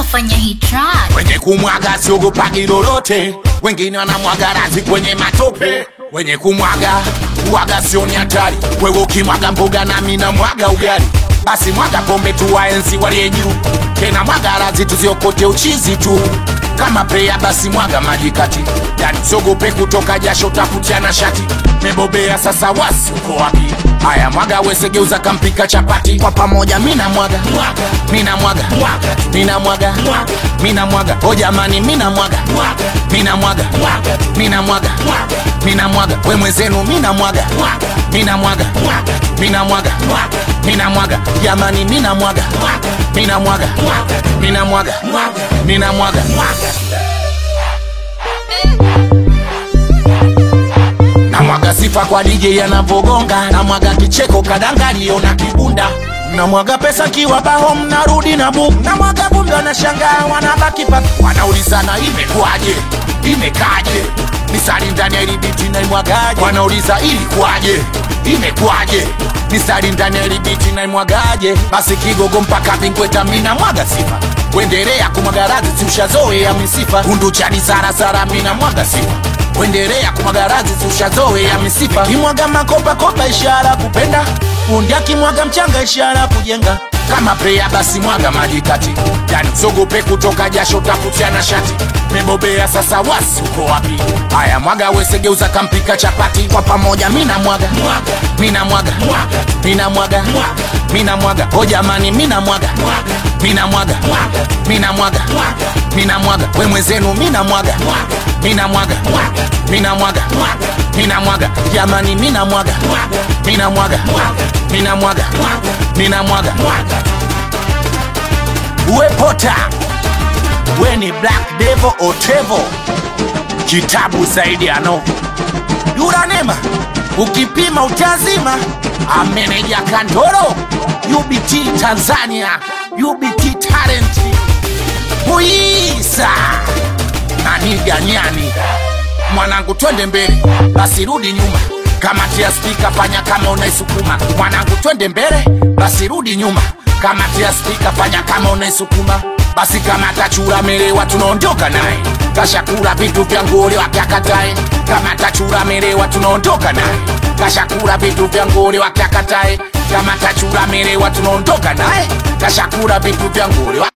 kufanya hii track? Wenye kumwaga siogopagi lolote, wengine wanamwaga razi kwenye matope. Wenye kumwaga uwaga sioni hatari, wewe ukimwaga mboga nami na mwaga ugali. Basi mwaga pombe tu waenzi waliye juu, tena mwaga razi tuziokote uchizi tu kama pea basi mwaga maji kati, yani siogope kutoka jasho takutiana shati. Mebobea sasa, wasi uko wapi? Haya mwaga wesegeuza kampika chapati kwa pamoja, mina mwaga mina mwaga mina mwaga mina mwaga, o jamani, mina mwaga mina mwaga mina mwaga mina mwaga, we mwenzenu mina mwaga mina mwaga mina mwaga mina mwaga, jamani, mina mwaga mina mwaga mina mwaga mina mwaga namwaga sifa kwa DJ anavogonga, namwaga kicheko kadangalio na kibunda, namwaga pesa kiwa baho, mnarudi na buku, namwaga vumbi, wanashangaa wanabaki pa, wanaulizana imekwaje, imekaje, misari ndani ya ilibiti naimwagaje, wanauliza ilikuwaje, imekwaje misari ndani ya ilibiti naimwagaje, basi kigogo mpaka vingweta, mina mwaga sifa wendelea kumwaga radhi, si ushazoea misifa kundu chani sarasara, mina mwaga sifa wendelea kumwaga radhi, si ushazoea misifa kimwaga makopa kopa, ishara kupenda fundi akimwaga mchanga, ishara kujenga kama prea, basi mwaga maji kati, yani sogope kutoka jasho, takutiana shati mebobea sasa, wasi uko wapi? Haya mwaga wesegeuza kampika chapati kwa pamoja, mina mwaga mina mwaga mina mwaga mina mwaga, o jamani, mina mwaga mina mwaga mina mwaga mina mwaga, we mwenzenu mina mwaga mina mwaga mina mwaga mina mwaga, jamani, mina mwaga mina mwaga mina mwaga mina mwaga, uwe pota we ni Black Devil Otevo, kitabu zaidi ya novo Yuranema, ukipima utazima. Ameneja Kandoro, UBT Tanzania, UBT Talent, Muisa Naniga Nyani, mwanangu, twende mbele, basi rudi nyuma. Kamatia spika, fanya kama unaisukuma. Mwanangu, twende mbele, basi rudi nyuma. Kamatia spika, fanya kama unaisukuma basi kama tachura melewa tunaondoka naye, kashakula vitu vya ngole wakiakatae. Kama tachura melewa tunaondoka naye, kashakula vitu vya ngole wakiakatae. Kama tachura melewa tunaondoka naye, kashakula vitu vya ngole